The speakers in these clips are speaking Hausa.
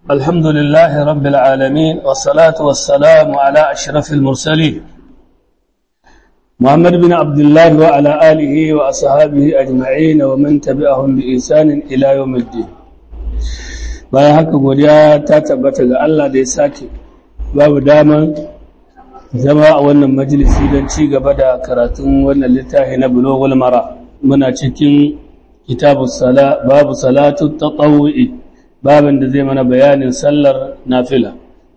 الحمد لله رب العالمين والصلاة والسلام على أشرف المرسلين محمد بن عبد الله وعلى آله وأصحابه أجمعين ومن تبعهم بإحسان إلى يوم الدين bayan haka godiya ta tabbata ga Allah da ya sake babu daman zama a wannan majalisi don ci gaba da karatun wannan littafi na bulogul mara muna cikin kitabu sala babu salatu tatawu'i babin da zai mana bayanin sallar nafila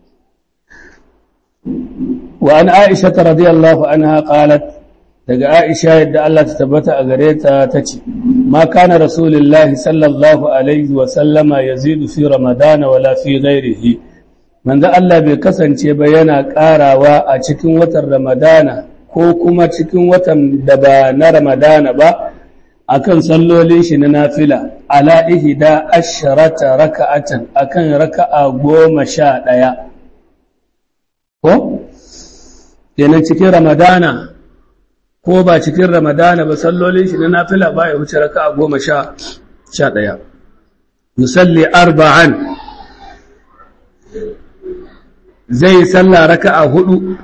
wa an aisha radiyallahu anha qalat daga aisha yadda Allah ta tabbata a gare ta tace ma kana rasulullahi sallallahu alaihi wa sallama yazidu fi ramadana wala fi ghairihi manzo Allah bai kasance ba yana karawa a cikin watan ramadana ko kuma cikin watan da ba na ramadana ba akan sallolin shi na nafila ala ihda asharata raka'atan akan raka'a goma sha ɗaya ko kenan cikin ramadana ko ba cikin ramadana ba sallolin shi na nafila ba ya wuce raka'a goma sha sha ɗaya musalli arba'an zai salla raka'a hudu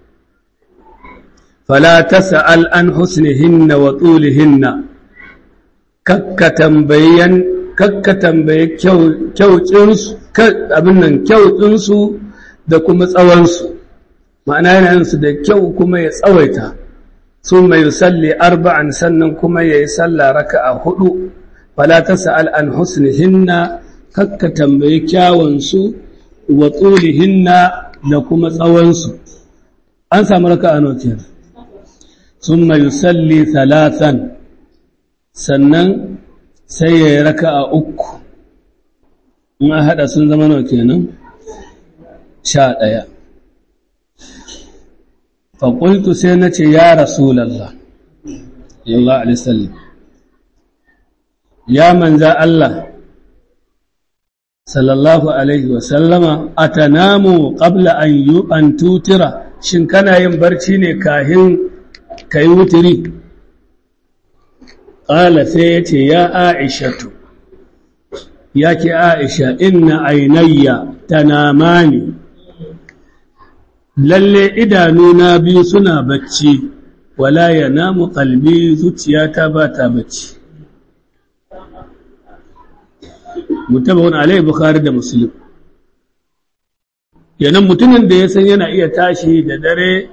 fala tas'al an husnihinna wa tulihinna kakka tambayan kakka tambaye kyautinsu abin nan kyautinsu da kuma tsawonsu ma'ana yana su da kyau kuma ya tsawaita sun mai salli arba'an sannan kuma ya yi salla raka'a hudu fala ta sa'al an husnihinna kakka tambaye kyawunsu wa tsulihinna da kuma tsawonsu an samu raka'a notiyar sun mai salli talatan sannan sai ya yi raka a uku in a haɗa sun zama nau kenan sha ɗaya faƙultu sai na ce ya rasulallah yallah alisallam ya manza Allah sallallahu alaihi wasallama a ta namu ƙabla an yi an tutira shin kana yin barci ne kahin ka yi wutiri ƙala sai ya ce ya aishatu ya ke aisha inna ainayya ta namani lalle idanuna biyu suna bacci wala ya namu ƙalbi zuciyata ba ta bacci mutabawun alai bukhari da musulun yanan mutumin da ya san yana iya tashi da dare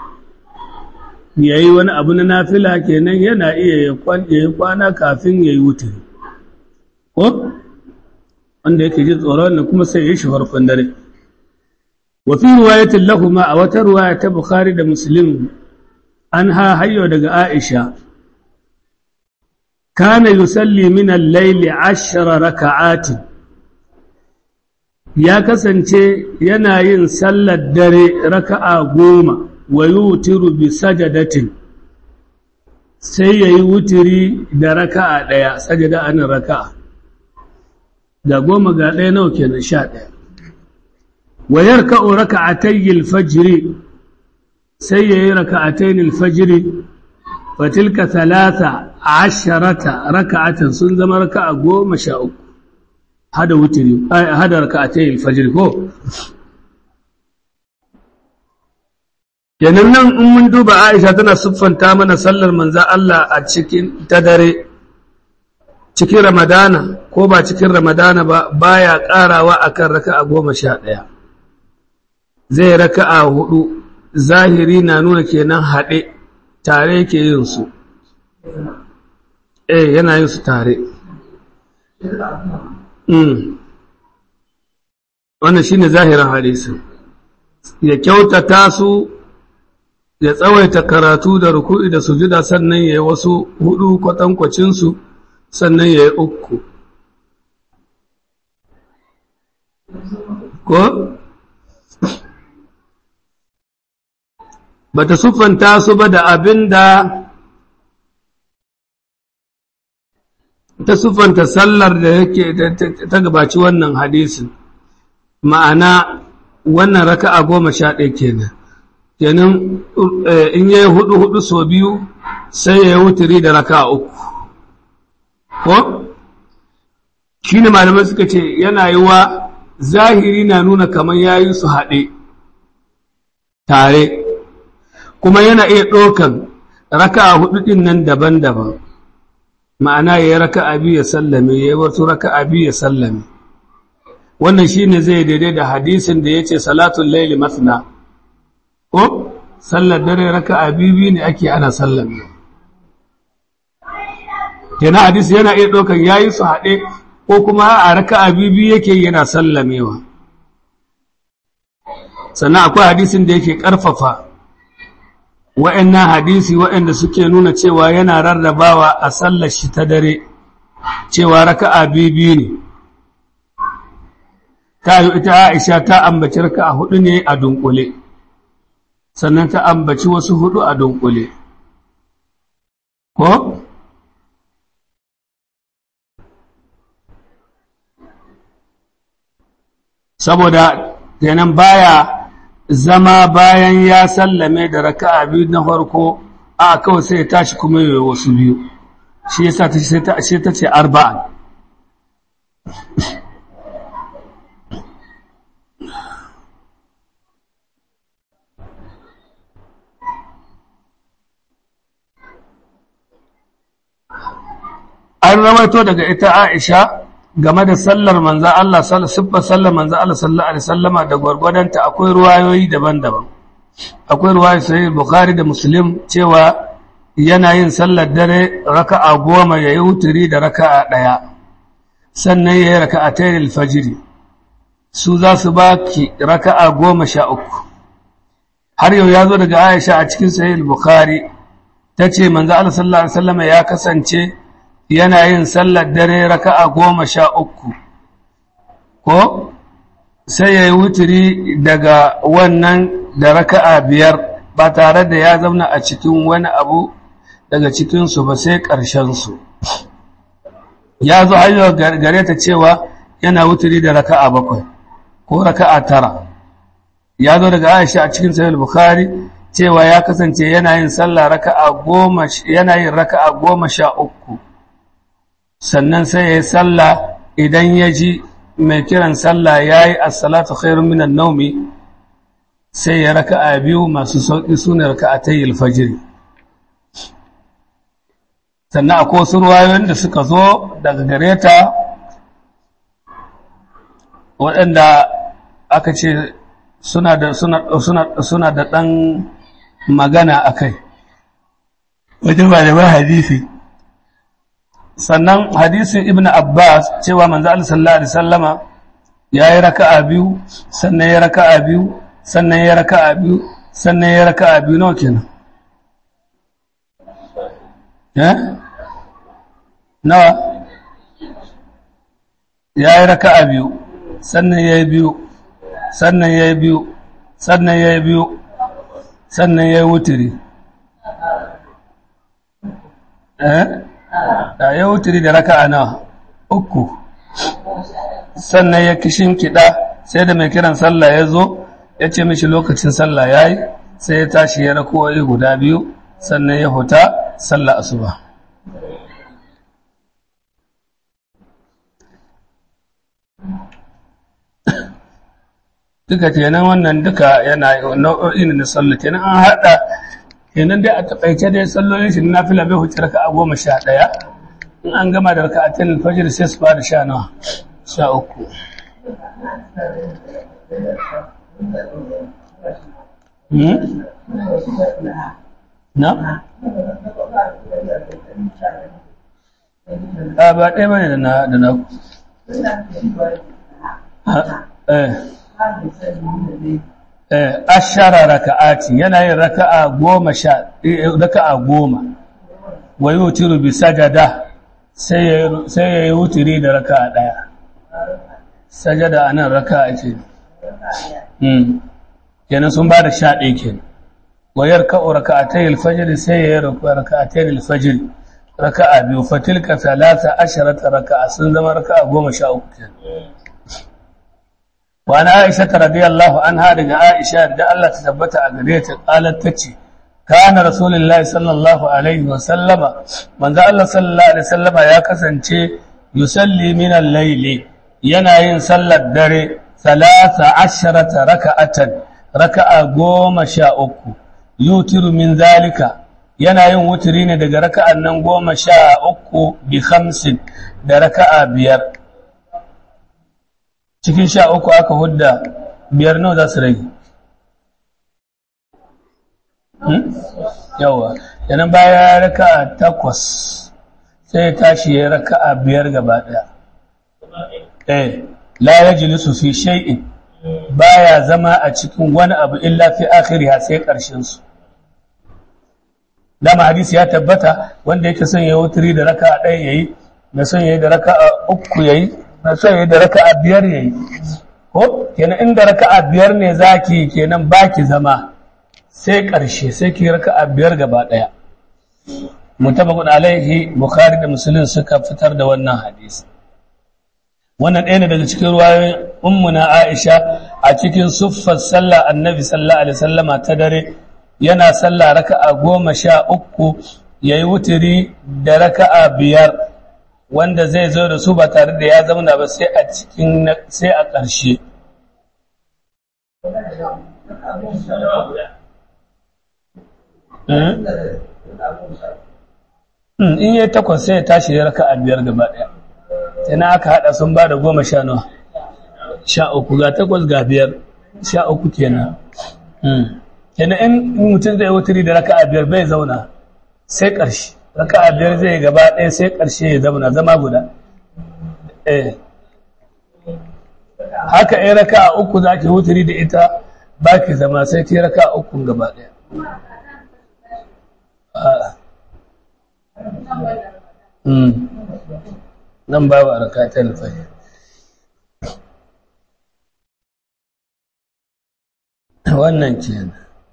ya yi wani abu na nafila kenan yana iya ya yi kwana kafin ya yi wuturi ko wanda yake ji tsoron da kuma sai ya yi shi farkon dare wafi ruwayatin lahuma a wata ruwaya ta bukhari da muslim an ha hayyo daga aisha kana yusalli min al-layli ashra raka'atin ya kasance yana yin sallar dare raka'a goma wa yutiru bi sajadatin sai yayi wutiri da raka'a daya sajada anan raka'a da goma ga daya nawa kenan sha daya wa yarka'u raka'atay al-fajr sai yayi raka'atayn al-fajr fa tilka thalatha asharata raka'atan sun zama raka'a goma sha uku hada wutiri hada raka'atay al-fajr ko kenan nan in mun duba Aisha tana siffanta mana sallar manza Allah a cikin ta dare cikin Ramadana ko ba cikin Ramadana ba baya karawa akan raka'a goma sha ɗaya zai raka'a hudu zahiri na nuna kenan haɗe tare yake yin su eh yana yin su tare wannan shine zahirin hadisin ya kyautata su ya tsawaita karatu da ruku'i da sujuda sannan ya yi wasu hudu kwatankwacinsu sannan ya yi uku ko ba ta siffanta su ba da abin da ta siffanta sallar da yake ta gabaci wannan hadisin ma'ana wannan raka'a goma sha ɗaya kenan kenan in yi hudu hudu so biyu sai ya yi wuturi da raka uku ko shi ne malamai suka ce yana yi wa zahiri na nuna kamar ya yi su haɗe tare kuma yana iya ɗaukan raka'a hudu ɗin nan daban-daban ma'ana ya yi raka'a biyu ya sallame ya yi wasu raka'a biyu ya sallame wannan shi ne zai daidai da hadisin da ya ce salatun laili masna ko sallar dare raka'a biyu biyu ne ake ana sallame kenan hadisi yana iya ɗaukan ya yi su haɗe ko kuma a raka'a biyu biyu yake yana sallamewa sannan akwai hadisin da yake ƙarfafa wa'annan hadisi wa'anda suke nuna cewa yana rarrabawa a sallar shi ta dare cewa raka'a biyu ne ta yi ita Aisha ta ambaci raka'a hudu ne a dunkule sannan ta ambaci wasu hudu a dunkule ko saboda kenan baya zama bayan ya sallame da raka'a biyu na farko a kawai sai ya tashi kuma yi wasu biyu shi yasa ta sai ta ce ta ce arba'an an rawaito daga ita Aisha game da sallar manza Allah siffar sallar manza Allah sallallahu alaihi wasallama da gwargwadonta akwai ruwayoyi daban-daban akwai ruwayoyi sahih Bukhari da Muslim cewa yana yin sallar dare raka'a goma yayi wuturi da raka'a daya sannan yayi raka'atayn al-fajr su za su baki raka'a goma sha uku har yau ya zo daga Aisha a cikin sahih Bukhari tace manzo Allah sallallahu alaihi wasallama ya kasance yana yin sallar dare raka'a goma sha uku ko sai ya yi wuturi daga wannan da raka'a biyar ba tare da ya zauna a cikin wani abu daga cikinsu ba sai ƙarshensu ya zo hanyar gare ta cewa yana wuturi da raka'a bakwai ko raka'a tara ya zo daga aisha a cikin sahih bukhari cewa ya kasance yana yin sallah raka'a goma yana yin raka'a goma sha uku sannan sai ya yi sallah idan ya ji mai kiran sallah ya yi assalatu khairun minan naumi sai ya raka a biyu masu sauƙi su ne raka a tayyil fajiri sannan akwai wasu ruwayoyin da suka zo daga gare ta waɗanda aka ce suna da suna da ɗan magana a kai wajen ba da hadisi sannan hadisin ibn abbas cewa manzo Allah sallallahu alaihi wasallama yayi raka'a biyu sannan ya raka'a biyu sannan ya raka'a biyu sannan ya raka'a biyu nawa kenan eh nawa yayi raka'a biyu sannan yayi biyu sannan yayi biyu sannan yayi biyu sannan yayi wutiri eh da ya wuturi da raka'a na uku sannan ya kishin kiɗa sai da mai kiran sallah ya zo ya ce mishi lokacin sallah ya yi sai ya tashi ya rakowai guda biyu sannan ya huta sallah asuba duka kenan wannan duka yana nau'o'in na sallah kenan an haɗa kenan dai a taƙaice dai sallolin shi na fila bai huce raka a goma sha ɗaya in an gama da raka a tilin fajir sai su fara sha nawa sha uku na? a ba ɗaya bane da na da na eh ashara raka'ati yana yin raka'a goma sha raka'a goma wa yutiru bi sajada sai ya yi wutiri da raka'a daya sajada anan raka'a ce hmm kenan sun ba da sha ɗaya kenan wa yarka'u raka'atay al-fajr sai ya yi raka'atay al-fajr raka'a biyu fatilka thalatha asharata raka'a sun zama raka'a goma sha uku kenan وأنا عائشة رضي الله عنها رجع عائشة رضي الله تثبت أقريت قالت تتي كان رسول الله صلى الله عليه وسلم من ذا الله صلى الله عليه وسلم يا كسنتي يصلي من الليل يناين صلى الدري talata asharata raka'atan raka'a goma sha uku yutiru min zalika yana yin wuturi ne daga raka'an nan goma sha uku bi hamsin da raka'a biyar cikin sha uku aka hudda biyar nawa za su rage yawa yanan baya raka'a takwas sai tashi ya raka'a biyar gaba ɗaya eh la yajlisu fi shay'in baya zama a cikin wani abu illa fi akhiriha sai ƙarshen su dama hadisi ya tabbata wanda yake son ya wuturi da raka'a ɗaya yayi na son yayi da raka'a uku yayi na son yayi da raka'a biyar yayi ko kenan inda raka'a biyar ne zaki kenan baki zama sai ƙarshe sai ki raka'a biyar gaba ɗaya mutabaqun alaihi bukhari da muslim suka fitar da wannan hadisi wannan ɗaya ne daga cikin ruwayoyin ummuna aisha a cikin suffar sallah annabi sallallahu alaihi wasallama ta dare yana sallah raka'a goma sha uku ya yi wuturi da raka'a biyar wanda zai zo da su ba tare da ya zauna ba sai a cikin sai a ƙarshe in yi takwas sai ya tashi ya raka'a biyar gaba ɗaya ina aka haɗa sun ba da goma sha nawa sha uku ga takwas ga biyar sha uku kenan kenan in mutum zai wuturi da raka'a biyar bai zauna sai ƙarshe raka'a biyar zai gaba ɗaya sai ƙarshe ya zauna zama guda eh haka in raka'a uku za ki wuturi da ita ba ki zama sai ki raka'a uku gaba ɗaya nan babu a rakatar fahim wannan kenan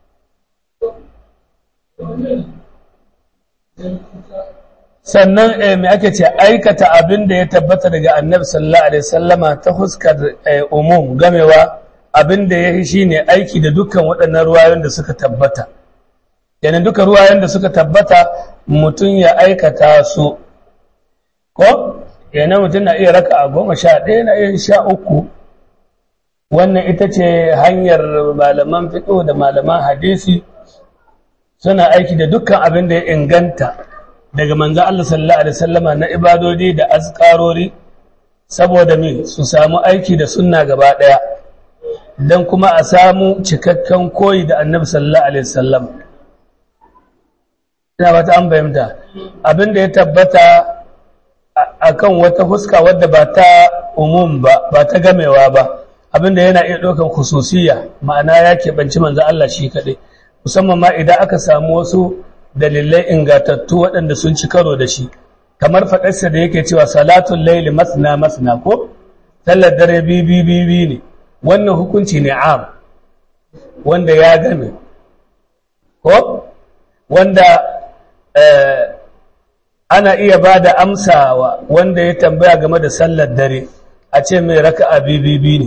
sannan mai ake ce aikata abin da ya tabbata daga annabi sallallahu alaihi sallama ta huskar umum gamewa abin da ya yi shi ne aiki da dukkan waɗannan ruwayoyin da suka tabbata yana duka ruwayoyin da suka tabbata mutum ya aikata su ko yana mutum na iya raka a goma sha ɗaya na iya sha uku wannan ita ce hanyar malaman fiƙo da malaman hadisi suna aiki da dukkan abin da ya inganta daga manzan Allah sallallahu Alaihi wasallama na ibadodi da azkarori saboda me su samu aiki da sunna gaba ɗaya don kuma a samu cikakken koyi da annabi sallallahu Alaihi wasallam ina ba ta an fahimta abin da ya tabbata akan wata huska wadda ba ta umum ba ba ta gamewa ba abin da yana iya ɗaukan khususiyya ma'ana ya keɓanci manzan Allah shi kaɗai musamman ma idan aka samu wasu dalilai ingatattu waɗanda sun ci karo da shi kamar faɗarsa da yake cewa salatun laili masna masna ko sallar dare bibi bibi ne wannan hukunci ne am wanda ya game ko wanda ana iya ba da amsawa wanda ya tambaya game da sallar dare a ce mai raka'a bibi ne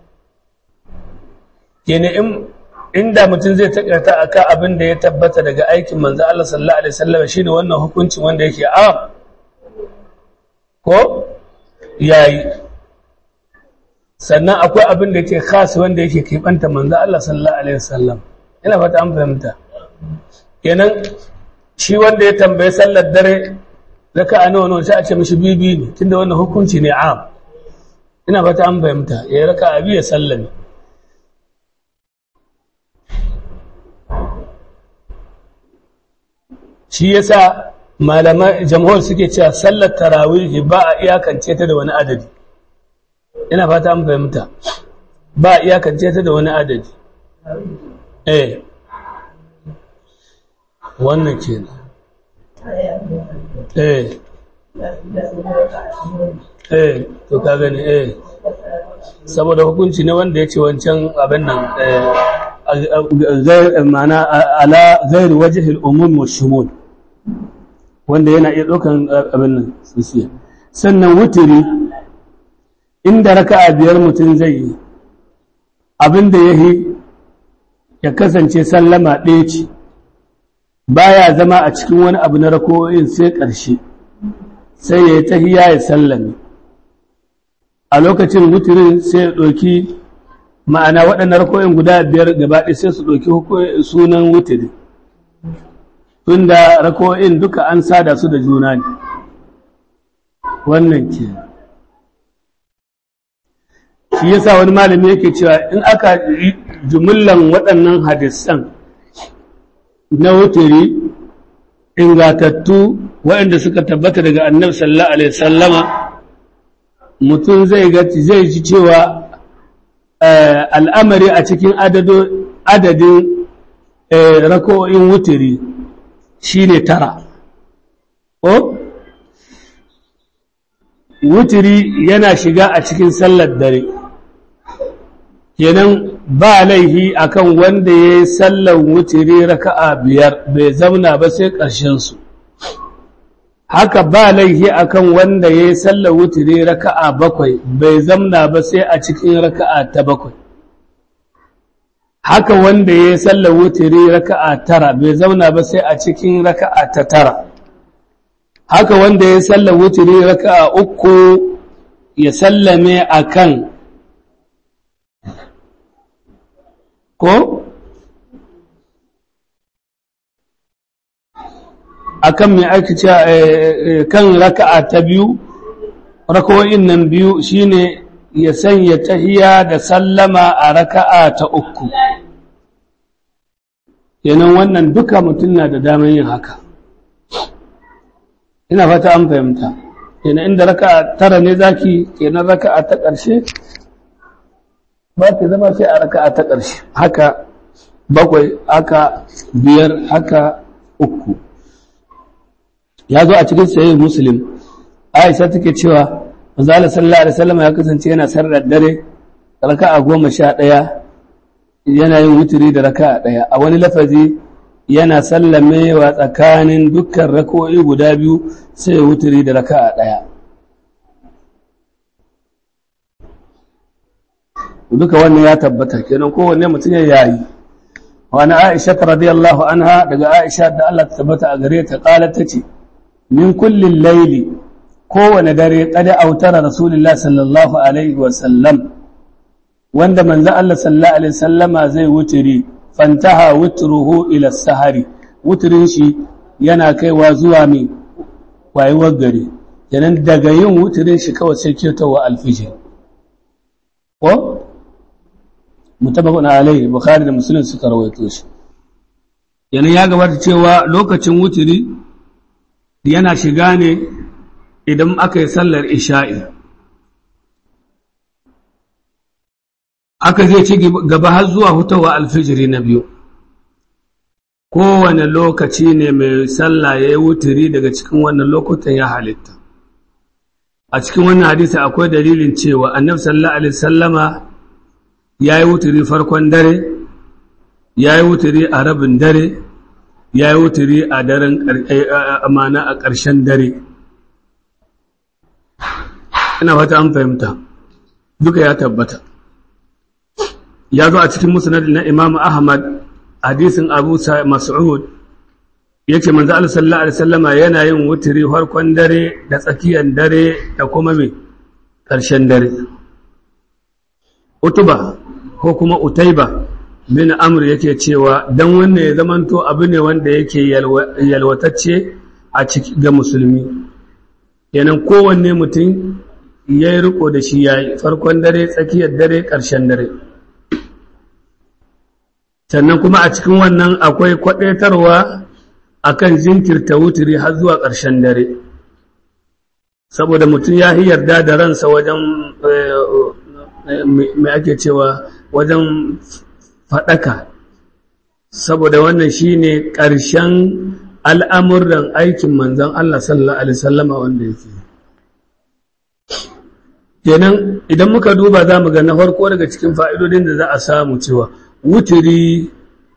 kenan inda mutum zai takarta a kan abin da ya tabbata daga aikin manzo Allah sallallahu alaihi wasallam shine wannan hukuncin wanda yake a ko yayi sannan akwai abin da yake khas wanda yake kibanta manzo Allah sallallahu alaihi wasallam ina fata an fahimta kenan shi wanda ya tambaye sallar dare zaka a nawa nawa sai a ce mishi bibi ne tunda wannan hukunci ne am ina fata an fahimta ya raka abi ya sallame shi yasa malaman jamhur suke cewa sallar tarawih ba a iyakance ta da wani adadi ina fata an fahimta ba a iyakance ta da wani adadi eh wannan kenan eh eh to ka gani eh saboda hukunci ne wanda ya ce wancan abin nan ma'ana ala gairi wajihil umum wa shumul wanda yana iya ɗaukan abin nan sisiya sannan wutiri inda raka'a biyar mutum zai yi abin da ya yi ya kasance sallama ɗaya ce baya zama a cikin wani abu na rako'in sai ƙarshe sai ya yi tahiya ya sallame a lokacin wutirin sai ya ɗauki ma'ana waɗannan rako'in guda biyar gaba ɗaya sai su ɗauki sunan wutiri tunda rako'in duka an sada su da juna ne wannan ke shi yasa wani malami yake cewa in aka jumullan waɗannan hadisan na wutiri ingatattu waɗanda suka tabbata daga annabi sallallahu alaihi sallama mutum zai zai ji cewa al'amari a cikin adadin rako'in wutiri shi ne tara o wutiri yana shiga a cikin sallar dare kenan ba laihi akan wanda ya yi sallar wutiri raka'a biyar bai zauna ba sai ƙarshensu haka ba laihi akan wanda ya yi sallar wutiri raka'a bakwai bai zamna ba sai a cikin raka'a ta bakwai haka wanda ya yi sallar wutiri raka'a tara bai zauna ba sai a cikin raka'a ta tara haka wanda ya yi sallar wutiri raka'a uku ya sallame akan ko akan mai aiki kan raka'a ta biyu rakawoyin nan biyu shine ya sanya tahiya da sallama a raka'a ta uku kenan wannan duka mutum na da damar yin haka ina fata an fahimta kenan inda raka'a tara ne zaki kenan raka'a ta ƙarshe ba ki zama sai a raka'a ta ƙarshe haka bakwai haka biyar haka uku ya zo a cikin sayin muslim aisha take cewa manzala sallallahu alaihi wasallam ya kasance yana sarrar dare raka'a goma sha ɗaya yana yin wuturi da raka'a ɗaya a wani lafazi yana sallamewa tsakanin dukkan rako'i guda biyu sai wuturi da raka'a ɗaya duka wannan ya tabbata kenan kowanne mutum ya yayi wani aisha radiyallahu anha daga aisha da Allah ta tabbata a gare ta qalat tace min kullin laili kowane dare kada autara rasulullah sallallahu alaihi wa sallam wanda manzo Allah sallallahu alaihi sallama zai wutiri fantaha wutruhu ila sahari wuturin shi yana kaiwa zuwa mai wayewar gari kenan daga yin wuturin shi kawai sai ketowa alfijir ko mutabakun alaihi bukhari da muslim suka rawaito shi yana ya gabata cewa lokacin wuturi yana shiga ne idan aka yi sallar isha'i aka zai ci gaba har zuwa hutawa alfijiri na biyu kowane lokaci ne mai sallah ya yi wuturi daga cikin wannan lokutan ya halitta a cikin wannan hadisi akwai dalilin cewa annabi sallallahu alaihi sallama ya yi wuturi farkon dare ya yi wuturi a rabin dare ya yi wuturi a daren amana a ƙarshen dare ina fata an fahimta duka ya tabbata ya zo a cikin musnad na imam ahmad hadisin abu mas'ud ya ce manzo Allah sallallahu alaihi wasallama yana yin wuturi farkon dare da tsakiyar dare da kuma mai ƙarshen dare utuba ko kuma utaiba bin amr yake cewa dan wannan ya zamanto abu ne wanda yake yalwatacce a ciki ga musulmi kenan kowanne mutum ya yi riko da shi ya yi farkon dare tsakiyar dare ƙarshen dare sannan kuma a cikin wannan akwai kwaɗaitarwa a kan jinkirta wuturi har zuwa ƙarshen dare saboda mutum ya yi yarda da ransa wajen mai ake cewa wajen faɗaka saboda wannan shine ƙarshen al'amuran aikin manzan Allah sallallahu Alaihi sallama wanda yake kenan idan muka duba za mu ga na farko daga cikin fa'idodin da za a samu cewa wuturi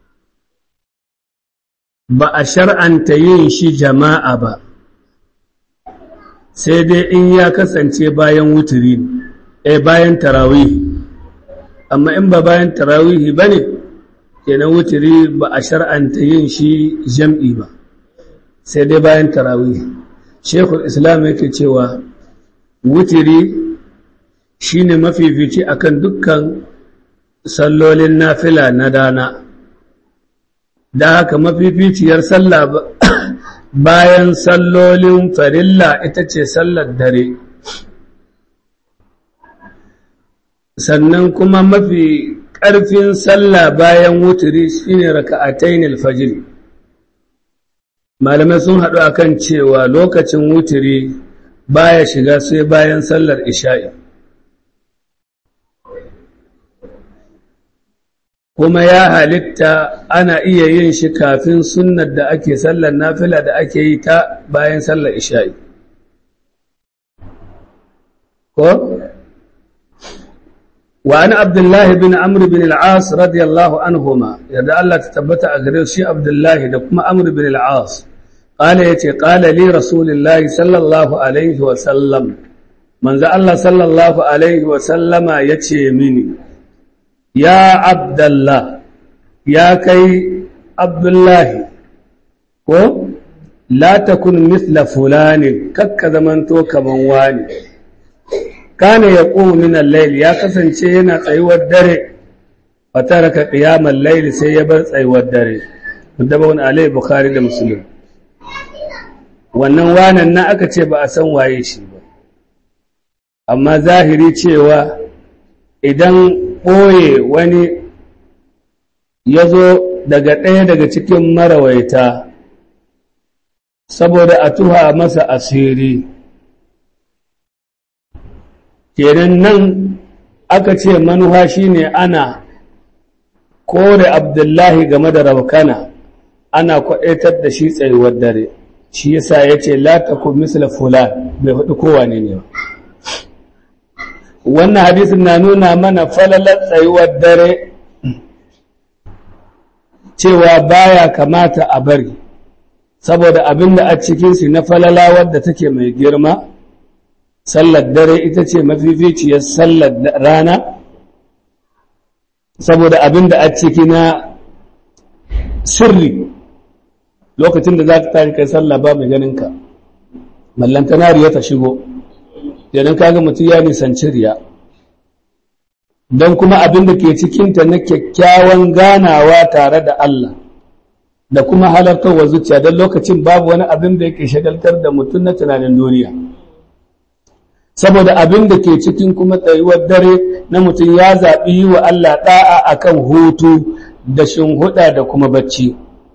ba a shar'anta yin shi jama'a ba sai dai in ya kasance bayan wuturi eh bayan tarawihi amma in ba bayan tarawihi ba ne kenan wuturi ba a shar'anta yin shi jam'i ba sai dai bayan tarawihi shekul islam yake cewa wuturi shi ne mafifici akan dukkan sallolin nafila na dana da haka mafificiyar sallah bayan sallolin farilla ita ce sallar dare sannan kuma mafi ƙarfin sallah bayan wuturi shine raka'atayn al-fajr malamai sun haɗu akan cewa lokacin wuturi baya shiga sai bayan sallar isha'i kuma ya halitta ana iya yin shi kafin sunnar da ake sallar nafila da ake yi ta bayan sallar isha'i ko وعن عبد الله بن عمرو بن العاص رضي الله عنهما يدا الله تثبت أغرير شي عبد الله دكما عمرو بن العاص قال يتي قال لي رسول الله صلى الله عليه وسلم من ذا الله صلى الله عليه وسلم يتي مني يا عبد الله يا كي عبد الله ko la takun mithla fulani kakka zamanto kaman wani kana ya ƙo minan laili ya kasance yana tsayuwar dare a taraka ƙiyamar laili sai ya bar tsayuwar dare wadda wani alai bukari da musulun wannan wanan na aka ce ba a san waye shi ba amma zahiri cewa idan ɓoye wani ya zo daga ɗaya daga cikin marawaita saboda a tuha masa asiri kenan nan aka ce manuha shine ana kore abdullahi game da rabkana ana kwaɗaitar da shi tsayuwar dare shi yasa ya ce latakun misla fulan bai faɗi kowane ne wannan hadisin na nuna mana falalar tsayuwar dare cewa baya kamata a bari saboda abin da a cikinsu na falala wadda take mai girma sallar dare ita ce mafificiyar sallar rana saboda abin da a ciki na sirri lokacin da za ka tashi kai sallah ba mai ganinka mallantanariya ta shigo idan kaga mutum ya nisanci riya don kuma abin da ke cikinta na kyakkyawan ganawa tare da Allah da kuma halartarwa zuciya don lokacin babu wani abin da yake shagaltar da mutum na tunanin duniya saboda abin da ke cikin kuma tsayuwar dare na mutum ya zaɓi yi wa Allah ɗa'a a kan hutu da shinhuɗa da kuma bacci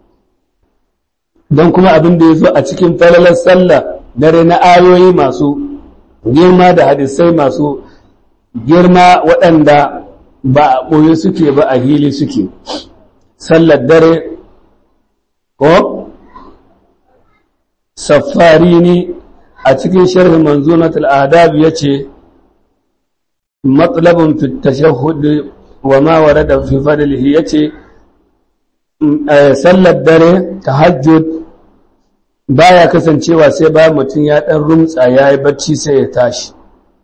don kuma abin da ya zo a cikin falalar sallah dare na ayoyi masu girma da hadisai masu girma waɗanda ba a ɓoye suke ba a hili suke sallar dare ko safari ne a cikin sharhin manzunat al'adab ya ce matsalabin tashahud wa ma warada fi fadlihi ya ce sallar dare tahajjud baya kasancewa sai ba mutum ya ɗan rumtsa ya yi bacci sai ya tashi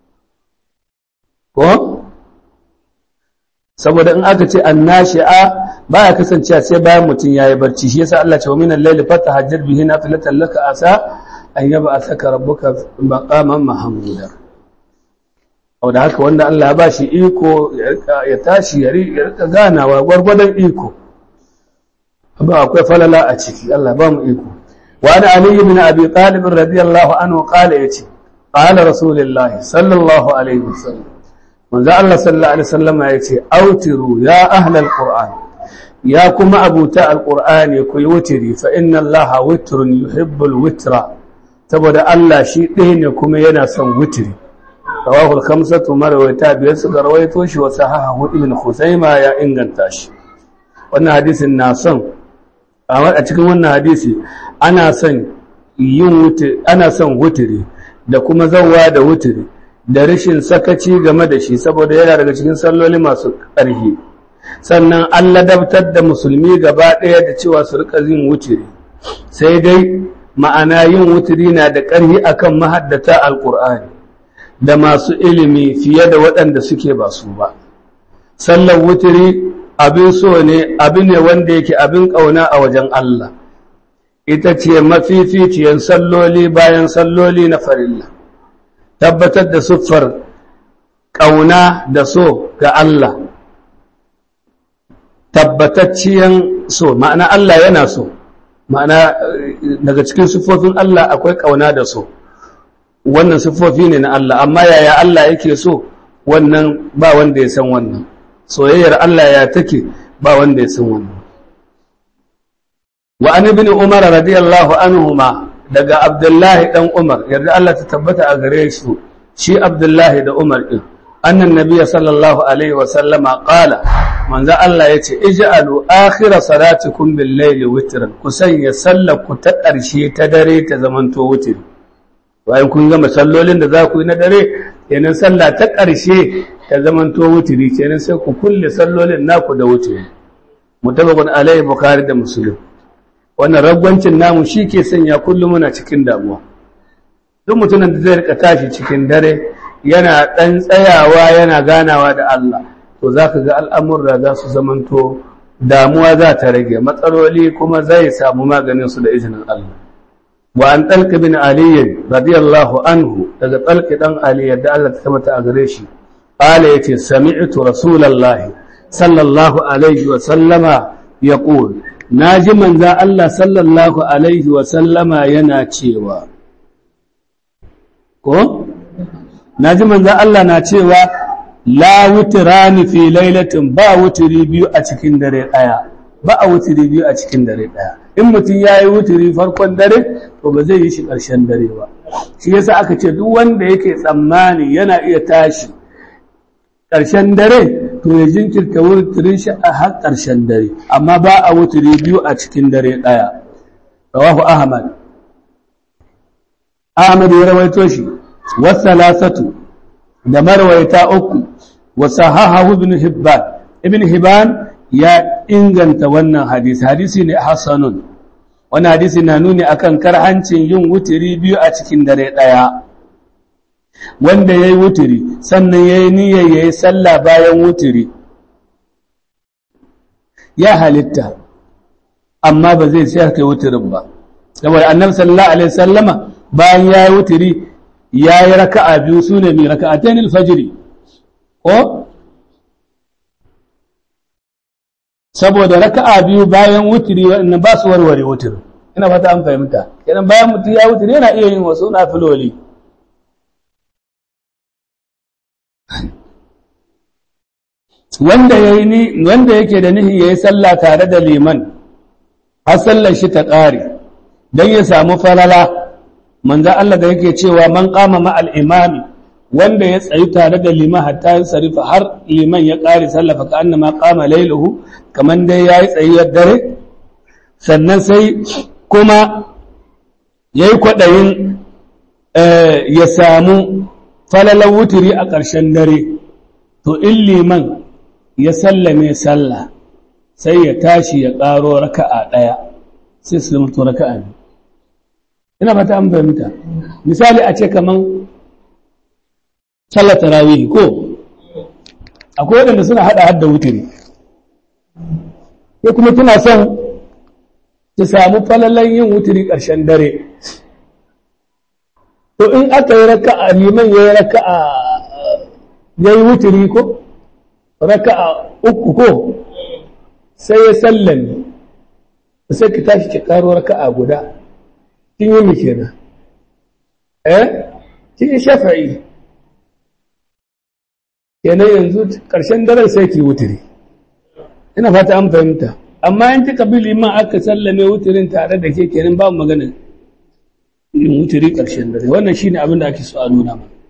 ko saboda in aka ce annashi'a baya kasancewa sai bayan mutum ya yi barci shi yasa Allah ce wa minan laili fatahajjad bihi nafilatan laka asa an yaba a saka rabbuka maqaman mahmuda au da haka wanda Allah ya ba shi iko ya tashi ya rika ganawa gwargwadon iko ba akwai falala a ciki Allah ba mu iko wa ana ali ibn abi talib radiyallahu anhu qala yace qala rasulullah sallallahu alaihi wasallam manzo Allah sallallahu alaihi wasallam yace autiru ya ahlal qur'an ya kuma abuta alqur'ani ku yi wutiri fa inna allaha witrun yuhibbul witra saboda Allah shi ɗaya ne kuma yana son wutiri rawahul khamsatu marwayata biyar suka rawaito shi wa sahahu ibn khuzaima ya inganta shi wannan hadisin na son a cikin wannan hadisi ana son yin wutiri ana son wutiri da kuma zawwa da wutiri da rashin sakaci game da shi saboda yana daga cikin salloli masu ƙarfi sannan an ladabtar da musulmi gaba ɗaya da cewa su rika yin wutiri sai dai ma'ana yin wutiri na da ƙarfi akan mahaddata alƙur'ani da masu ilimi fiye da waɗanda suke ba su ba sallar wutiri abin so ne abin ne wanda yake abin ƙauna a wajen Allah ita ce mafificiyar salloli bayan salloli na farilla tabbatar da siffar ƙauna da so ga Allah tabbatacciyan so ma'ana Allah yana so ma'ana daga cikin siffofin Allah akwai ƙauna da so wannan siffofi ne na Allah amma yaya Allah yake so wannan ba wanda ya san wannan soyayyar Allah ya take ba wanda ya san wannan wa an ibn umar radiyallahu anhuma daga abdullahi dan umar yarda Allah ta tabbata a gare shi shi abdullahi da umar din annan nabiyya sallallahu alaihi wa sallama qala manzo Allah yace ij'alu akhira salatikum bil layli witran ku sanya sallar ku ta ƙarshe ta dare ta zamanto wutri bayan kun gama sallolin da za ku yi na dare kenan sallah ta ƙarshe ta zamanto wutri kenan sai ku kulle sallolin naku da wutri mutabaqun alaihi bukhari da muslim wannan ragwancin namu shi ke sanya kullum muna cikin damuwa duk mutumin da zai rika tashi cikin dare yana ɗan tsayawa yana ganawa da Allah to za ka ga al'amurra za su zamanto damuwa za ta rage matsaloli kuma zai samu maganin su da izinin Allah wa an ɗalƙi bin aliyin radiyallahu anhu daga ɗalƙi ɗan aliyu da Allah ta tabbata a gare shi ƙala ya ce sami'tu rasulallahi sallallahu alaihi wa sallama ya ƙul na ji manza Allah sallallahu alaihi wa sallama yana cewa ko na ji manza Allah na cewa la wutirani fi lailatin ba wutiri biyu a cikin dare ɗaya ba a wutiri biyu a cikin dare ɗaya in mutum ya yi wutiri farkon dare to ba zai yi shi ƙarshen dare ba shi yasa aka ce duk wanda yake tsammani yana iya tashi ƙarshen dare to ya jinkirta wutirin shi a har ƙarshen dare amma ba a wutiri biyu a cikin dare ɗaya rawahu ahmad ahmad ya rawaito shi wasalasatu da marwaita uku wasahahahu ibn hibban ibn hibban ya inganta wannan hadisi hadisi ne hasanun wannan hadisi na nuni akan karhancin yin wutiri biyu a cikin dare ɗaya wanda ya yi wutiri sannan ya yi niyyar ya yi sallah bayan wutiri ya halitta amma ba zai sai kai wutirin ba saboda annabi sallallahu alaihi sallama bayan ya yi wutiri ya yi raka'a biyu su ne mai raka'atayn alfajiri ko saboda raka'a biyu bayan wutiri waɗannan ba su warware wutirin ina fata an fahimta kenan bayan mutum ya wutiri yana iya yin wasu nafiloli wanda yayi wanda yake da nihi yayi sallah tare da liman har sallar shi ta ƙare dan ya samu falala manzo Allah da yake cewa man qama ma al-imami wanda ya tsayi tare da liman hatta ya sarifa har liman ya ƙare sallah fa annama qama layluhu kaman dai yayi tsayiyar dare sannan sai kuma yayi kwadayin ya samu falalan wuturi a ƙarshen dare to in liman ya sallame sallah sai ya tashi ya ƙaro raka'a ɗaya sai su zama to raka'a ne ina fata an fahimta misali a ce kaman sallar tarawih ko akwai waɗanda suna haɗa hadda wuturi ya kuma tuna son ta samu falalan yin wuturi ƙarshen dare to in aka yi raka'a liman ya yi raka'a ya yi wuturi ko raka'a uku ko sai ya sallame sai ki tashi ki karo raka'a guda kin yi mike na eh kin yi shafa'i kenan yanzu karshen daren sai ki wuturi ina fata an fahimta amma in kika bi liman aka sallame wuturin tare da ke kenan ba magana yin wuturi karshen dare wannan shine abin da ake so a nuna mana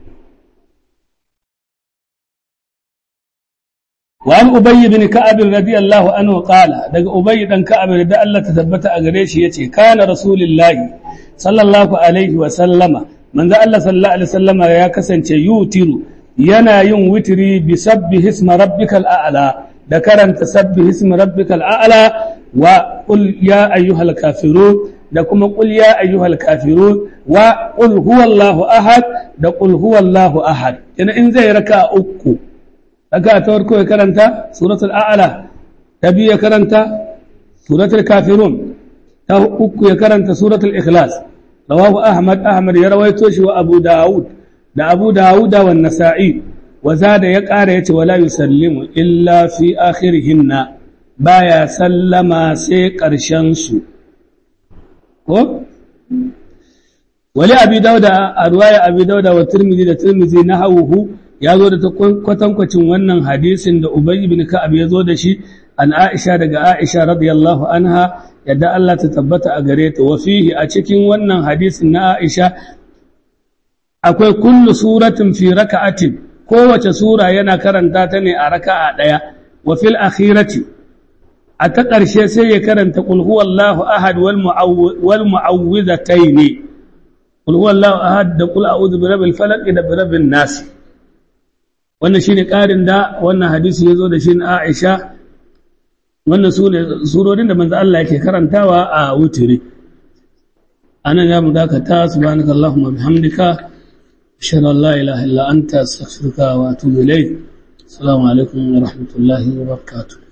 وعن أبي بن كعب رضي الله عنه قال دق أبي بن كعب رضي الله تثبت أغريش يتي كان رسول الله صلى الله عليه وسلم من ذا الله صلى الله عليه وسلم يا كسن يوتر ينا ين وتري بسبح اسم ربك الأعلى ذكرن تسبح اسم ربك الأعلى وقل يا أيها الكافرون دكما قل يا أيها الكافرون وقل هو الله أحد دقل هو الله أحد إن إن زي ركا أكو raka ta farko ya karanta suratul a'la ta biyu ya karanta suratul kafirun ta uku ya karanta suratul ikhlas rawahu ahmad ahmad ya rawaito shi wa abu daud da abu daud wa nasa'i wa zada ya ƙara yace wala yusallimu illa fi akhirihinna baya sallama sai ƙarshen su ko wali abi dauda a ruwaya abi dauda wa tirmidhi da tirmidhi na hawuhu ya zo da kwatankwacin wannan hadisin da ubay ibn ka'ab ya zo da shi an aisha daga aisha radiyallahu anha yadda Allah ta tabbata a gare ta wa fihi a cikin wannan hadisin na aisha akwai kullu suratin fi raka'atin kowace sura yana karanta ta ne a raka'a daya wa fil akhirati a ta ƙarshe sai ya karanta qul huwallahu ahad wal wal mu'awwidhatayn qul huwallahu ahad da qul a'udhu birabbil falaq da birabbin nas wannan shine ƙarin da wannan hadisi yazo da shi na Aisha wannan sune surorin da manzo Allah yake karantawa a wutiri anan ya mu dakata subhanakallahumma bihamdika أشهد أن لا إله إلا أنت أستغفرك وأتوب إليك السلام عليكم ورحمة الله وبركاته